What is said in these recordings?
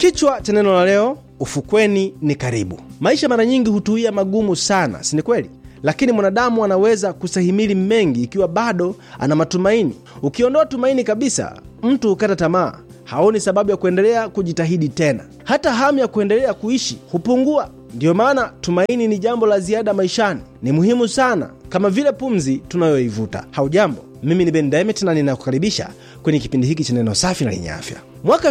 Kichwa cha neno la leo, ufukweni ni karibu. Maisha mara nyingi hutuia magumu sana, si ni kweli? Lakini mwanadamu anaweza kustahimili mengi ikiwa bado ana matumaini. Ukiondoa tumaini kabisa, mtu hukata tamaa, haoni sababu ya kuendelea kujitahidi tena, hata hamu ya kuendelea kuishi hupungua. Ndiyo maana tumaini ni jambo la ziada maishani, ni muhimu sana, kama vile pumzi tunayoivuta. Haujambo, mimi ni Ben Demet na ninakukaribisha kwenye kipindi hiki cha neno safi na lenye afya. Mwaka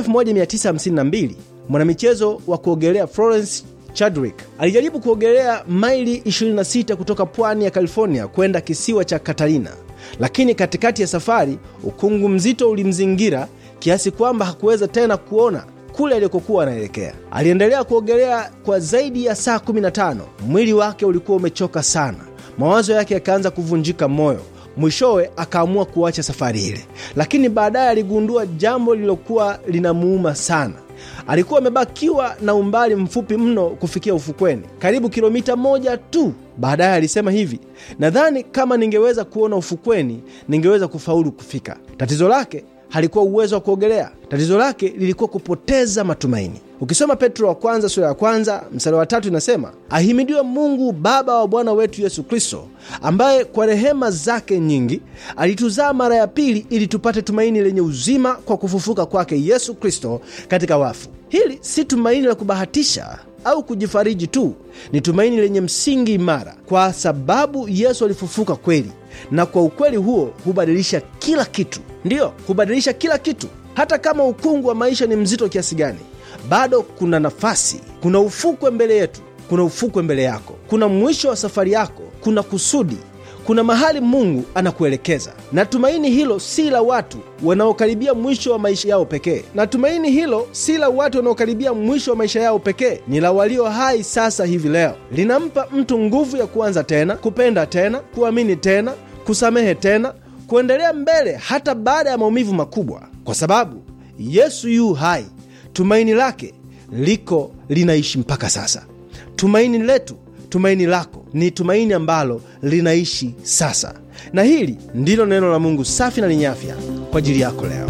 1952 mwanamichezo wa kuogelea Florence Chadwick alijaribu kuogelea maili 26 kutoka pwani ya California kwenda kisiwa cha Catalina, lakini katikati ya safari ukungu mzito ulimzingira kiasi kwamba hakuweza tena kuona kule alikokuwa anaelekea. Aliendelea kuogelea kwa zaidi ya saa 15. Mwili wake ulikuwa umechoka sana, mawazo yake yakaanza kuvunjika moyo. Mwishowe akaamua kuacha safari ile, lakini baadaye aligundua jambo lililokuwa linamuuma sana. Alikuwa amebakiwa na umbali mfupi mno kufikia ufukweni, karibu kilomita moja tu. Baadaye alisema hivi, nadhani kama ningeweza kuona ufukweni ningeweza kufaulu kufika. Tatizo lake halikuwa uwezo wa kuogelea. Tatizo lake lilikuwa kupoteza matumaini. Ukisoma Petro wa kwanza sura ya kwanza mstari wa tatu inasema, ahimidiwe Mungu Baba wa Bwana wetu Yesu Kristo, ambaye kwa rehema zake nyingi alituzaa mara ya pili ili tupate tumaini lenye uzima kwa kufufuka kwake Yesu Kristo katika wafu. Hili si tumaini la kubahatisha au kujifariji tu, ni tumaini lenye msingi imara, kwa sababu Yesu alifufuka kweli, na kwa ukweli huo hubadilisha kila kitu. Ndiyo, hubadilisha kila kitu. Hata kama ukungu wa maisha ni mzito kiasi gani, bado kuna nafasi, kuna ufukwe mbele yetu, kuna ufukwe mbele yako, kuna mwisho wa safari yako, kuna kusudi, kuna mahali Mungu anakuelekeza. Na tumaini hilo si la watu wanaokaribia mwisho wa maisha yao pekee, na tumaini hilo si la watu wanaokaribia mwisho wa maisha yao pekee, ni la walio hai sasa hivi leo. Linampa mtu nguvu ya kuanza tena, kupenda tena, kuamini tena, kusamehe tena, kuendelea mbele hata baada ya maumivu makubwa, kwa sababu Yesu yu hai. Tumaini lake liko linaishi mpaka sasa. Tumaini letu, tumaini lako ni tumaini ambalo linaishi sasa, na hili ndilo neno la Mungu safi na lenye afya kwa ajili yako leo.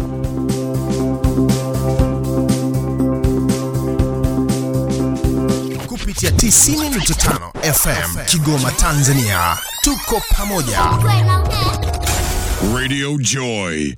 kupitia 90.5 FM Kigoma, Tanzania. Tuko pamoja. Radio Joy.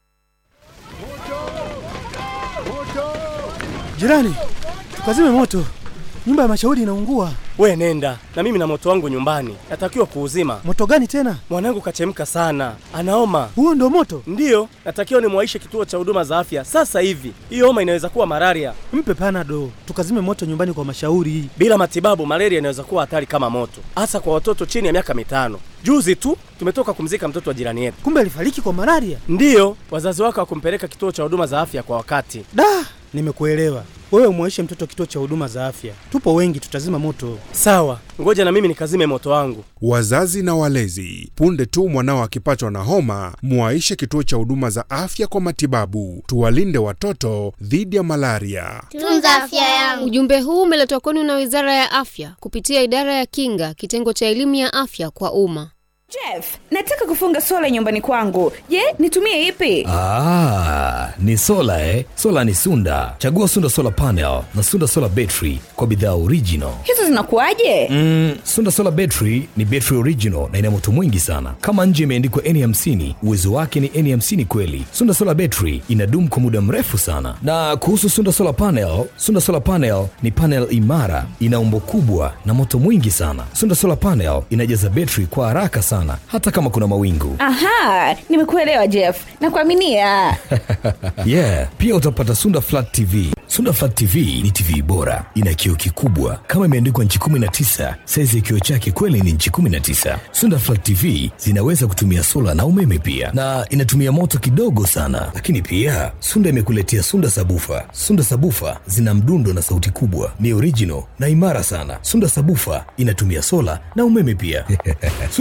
Jirani, tukazime moto, nyumba ya mashauri inaungua. We nenda na mimi na moto wangu nyumbani, natakiwa kuuzima. Moto gani tena? Mwanangu kachemka sana, anaoma. Huo ndo moto? Ndiyo, natakiwa nimwaishe kituo cha huduma za afya sasa hivi. Hiyo homa inaweza kuwa malaria. Mpe panado, tukazime moto nyumbani kwa mashauri. Bila matibabu, malaria inaweza kuwa hatari kama moto, hasa kwa watoto chini ya miaka mitano. Juzi tu tumetoka kumzika mtoto wa jirani yetu. Kumbe alifariki kwa malaria. Ndiyo, wazazi wake hawakumpeleka kituo cha huduma za afya kwa wakati. Da, nimekuelewa. Wewe umwaishe mtoto kituo cha huduma za afya, tupo wengi, tutazima moto. Sawa, ngoja na mimi nikazime moto wangu. Wazazi na walezi, punde tu mwanao akipatwa na homa, mwaishe kituo cha huduma za afya kwa matibabu. Tuwalinde watoto dhidi ya malaria. Tunza afya yangu. Ujumbe huu umeletwa kwenu na Wizara ya Afya kupitia Idara ya Kinga, kitengo cha elimu ya afya kwa umma. Jeff, nataka kufunga sola nyumbani kwangu. Je, nitumie ipi? Ah, ni sola eh? Sola ni Sunda. Chagua Sunda Solar Panel na Sunda Solar Battery kwa bidhaa original. Hizo zinakuwaje? Mm, Sunda Solar Battery ni battery original na ina moto mwingi sana. Kama nje imeandikwa N50, uwezo wake ni N50 kweli. Sunda Solar Battery inadumu kwa muda mrefu sana. Na kuhusu Sunda Solar Panel, Sunda Solar Panel ni panel imara, ina umbo kubwa na moto mwingi sana. Sunda Solar Panel inajaza battery kwa haraka sana hata kama kuna mawingu. Aha, nimekuelewa Jeff. Nakuaminia. yeah, pia utapata Sunda Flat TV. Sunda Flat TV ni TV bora, ina kioo kikubwa kama imeandikwa nchi 19. Saizi ya kioo chake kweli ni nchi 19. Sunda Flat TV zinaweza kutumia sola na umeme pia, na inatumia moto kidogo sana. Lakini pia Sunda imekuletea Sunda Sabufa. Sunda Sabufa zina mdundo na sauti kubwa, ni original na imara sana. Sunda Sabufa inatumia sola na umeme pia. Sunda Solar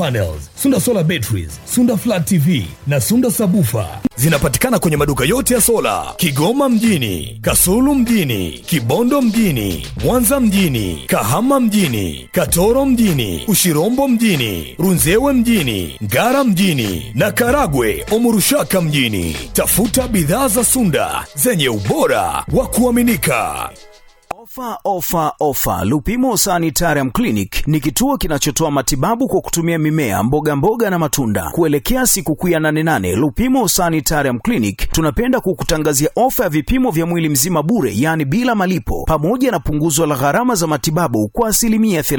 panels, Sunda solar batteries, Sunda flat TV na Sunda sabufa zinapatikana kwenye maduka yote ya sola Kigoma mjini, Kasulu mjini, Kibondo mjini, Mwanza mjini, Kahama mjini, Katoro mjini, Ushirombo mjini, Runzewe mjini, Ngara mjini na Karagwe Omurushaka mjini. Tafuta bidhaa za Sunda zenye ubora wa kuaminika. Ofa, ofa, ofa! Lupimo Sanitarium Clinic ni kituo kinachotoa matibabu kwa kutumia mimea, mboga mboga na matunda. Kuelekea sikukuu ya 88 Lupimo Sanitarium Clinic tunapenda kukutangazia ofa ya vipimo vya mwili mzima bure, yaani bila malipo, pamoja na punguzo la gharama za matibabu kwa asilimia